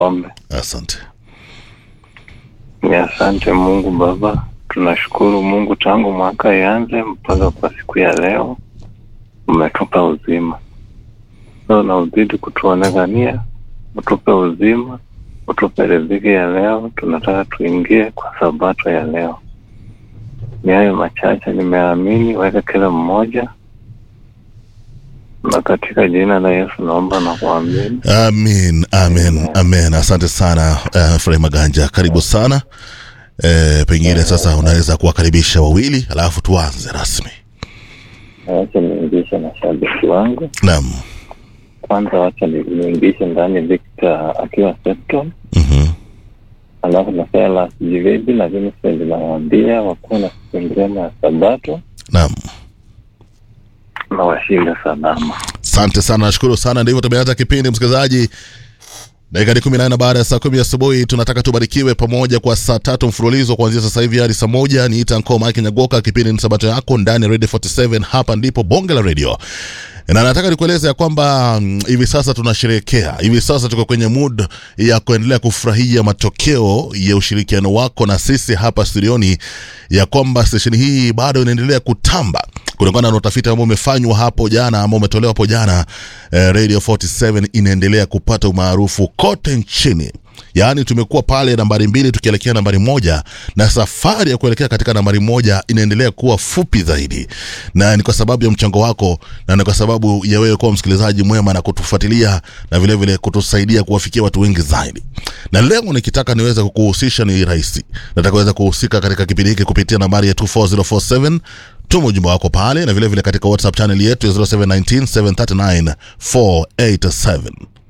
Ombe. Asante. Ni asante Mungu Baba, tunashukuru Mungu tangu mwaka ianze mpaka kwa siku ya leo umetupa uzima. So na uzidi kutuonekania, utupe uzima, utupe riziki ya leo. Tunataka tuingie kwa sabato ya leo. Ni hayo machache nimeamini, weka kila mmoja, na katika jina la Yesu naomba na kuamini. Amin, amin, amin. Asante sana uh, Frei Maganja, karibu sana. Eh, pengine sasa unaweza kuwakaribisha wawili alafu tuanze rasmi. Wacha niingishe mashabiki wangu Naam. kwanza, wacha ni- niingishe ndani Victor akiwa Septon, Mhm. alafu na Silas Jiveji na Vincent nawaambia wakuwa na siku njema ya Sabato Naam. na washinde salama. Asante sana, nashukuru sana. Ndivyo tumeanza kipindi, msikilizaji. Dakika ni kumi na nne baada ya saa kumi asubuhi. Tunataka tubarikiwe pamoja kwa saa tatu mfululizo kuanzia sasa hivi hadi saa moja. Niita Nkoo Mike Nyagoka, kipindi ni Sabato yako ndani ya Radio 47. Hapa ndipo bonge la radio na nataka nikueleze ya kwamba mm, hivi sasa tunasherehekea, hivi sasa tuko kwenye mood ya kuendelea kufurahia matokeo ya ushirikiano wako na sisi hapa studioni, ya kwamba stesheni hii bado inaendelea kutamba kutokana na utafiti ambao umefanywa hapo jana ambao umetolewa hapo jana. Eh, Radio 47 inaendelea kupata umaarufu kote nchini. Yaani tumekuwa pale nambari mbili tukielekea nambari moja, na safari ya kuelekea katika nambari moja inaendelea kuwa fupi zaidi, na ni kwa sababu ya mchango wako, na ni kwa sababu ya wewe kuwa msikilizaji mwema na kutufuatilia na vile vile kutusaidia kuwafikia watu wengi zaidi. Na leo nikitaka niweze kukuhusisha ni rahisi, nataka uweze kuhusika katika kipindi hiki kupitia nambari ya 24047 tuma ujumbe wako pale na vile vile katika whatsapp channel yetu ya 0719 739 487